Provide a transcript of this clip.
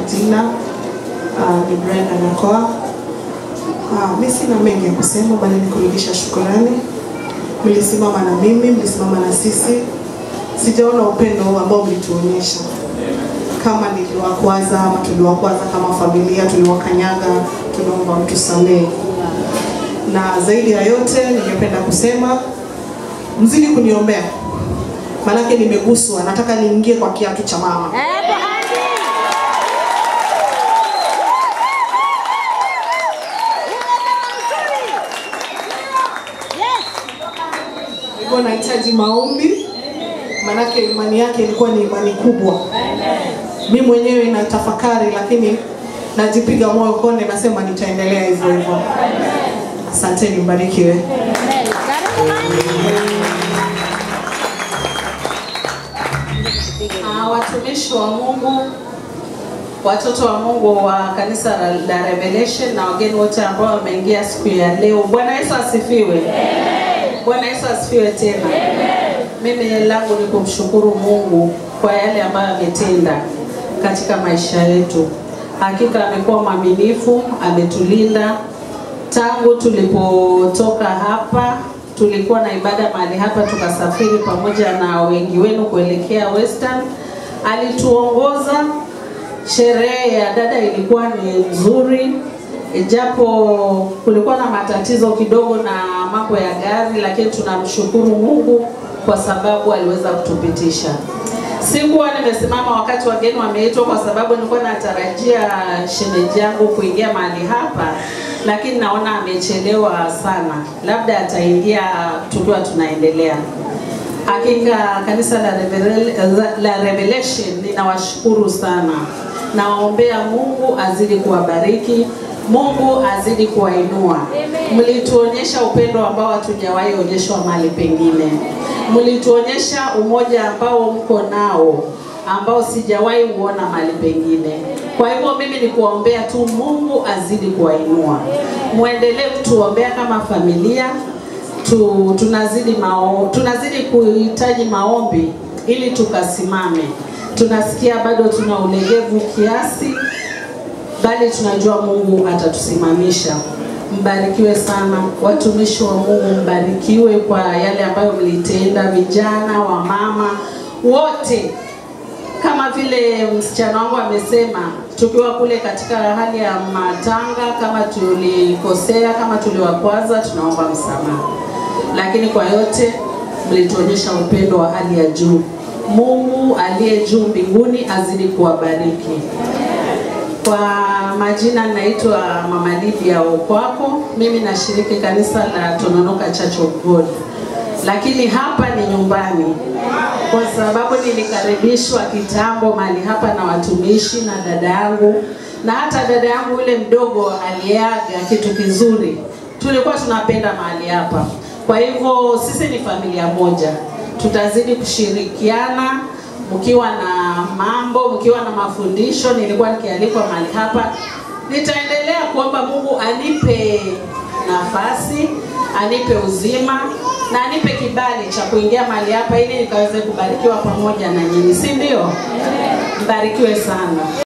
majina uh, ni Brenda Nakoa. Uh, mi sina mengi ya kusema, bali ni kurudisha shukurani. Mlisimama na mimi, mlisimama na sisi. Sijaona upendo huu ambao mlituonyesha kama niliwakwaza ama tuliwakwaza kama familia, tuliwakanyaga, tunaomba mtusamehe. Na zaidi ya yote, ningependa kusema mzidi kuniombea, maanake nimeguswa, nataka niingie kwa kiatu cha mama. Nilikuwa nahitaji maombi, maanake imani yake ilikuwa ni imani kubwa. Mi mwenyewe natafakari, lakini najipiga moyo konde, nasema nitaendelea hivyo hivyo. Asanteni, mbarikiwe. Ah, watumishi wa Mungu, watoto wa Mungu wa kanisa la- la Revelation na wageni wote ambao wameingia siku ya leo. Bwana Yesu asifiwe. Bwana Yesu asifiwe tena. Mimi langu ni kumshukuru Mungu kwa yale ambayo ametenda katika maisha yetu. Hakika amekuwa mwaminifu, ametulinda tangu tulipotoka hapa tulikuwa na ibada mahali hapa, tukasafiri pamoja na wengi wenu kuelekea Western. Alituongoza. Sherehe ya dada ilikuwa ni nzuri, ijapo kulikuwa na matatizo kidogo na mambo ya gari, lakini tunamshukuru Mungu kwa sababu aliweza kutupitisha. Sikuwa nimesimama wakati wageni wameitwa, kwa sababu nilikuwa natarajia shemeji yangu kuingia mahali hapa, lakini naona amechelewa sana, labda ataingia tukiwa tunaendelea. Hakika kanisa la, Revel- la Revelation ninawashukuru sana, nawaombea Mungu azidi kuwabariki, Mungu azidi kuwainua. Mlituonyesha upendo ambao hatujawahi onyeshwa mahali pengine, mlituonyesha umoja ambao mko nao ambao sijawahi uona mahali pengine. Kwa hivyo mimi ni kuwaombea tu Mungu azidi kuwainua, muendelee kutuombea kama familia tu, tunazidi mao, tunazidi kuhitaji maombi ili tukasimame. Tunasikia bado tuna ulegevu kiasi, bali tunajua Mungu atatusimamisha. Mbarikiwe sana watumishi wa Mungu, mbarikiwe kwa yale ambayo mlitenda, vijana, wamama wote kama vile msichana wangu amesema, tukiwa kule katika hali ya matanga, kama tulikosea, kama tuliwakwaza, tunaomba msamaha, lakini kwa yote mlituonyesha upendo wa hali ya juu. Mungu aliye juu mbinguni azidi kuwabariki. Kwa majina naitwa Mama Lydia Okwako. Mimi nashiriki kanisa la Tononoka Church of God, lakini hapa ni nyumbani kwa sababu nilikaribishwa kitambo mahali hapa na watumishi na dada yangu, na hata dada yangu yule mdogo aliaga kitu kizuri. Tulikuwa tunapenda mahali hapa, kwa hivyo sisi ni familia moja, tutazidi kushirikiana mkiwa na mambo, mkiwa na mafundisho. Nilikuwa nikialikwa mahali hapa, nitaendelea kuomba Mungu anipe nafasi, anipe uzima na anipe kibali cha kuingia mahali hapa ili nikaweze kubarikiwa pamoja na nyinyi, si ndio? Mbarikiwe sana.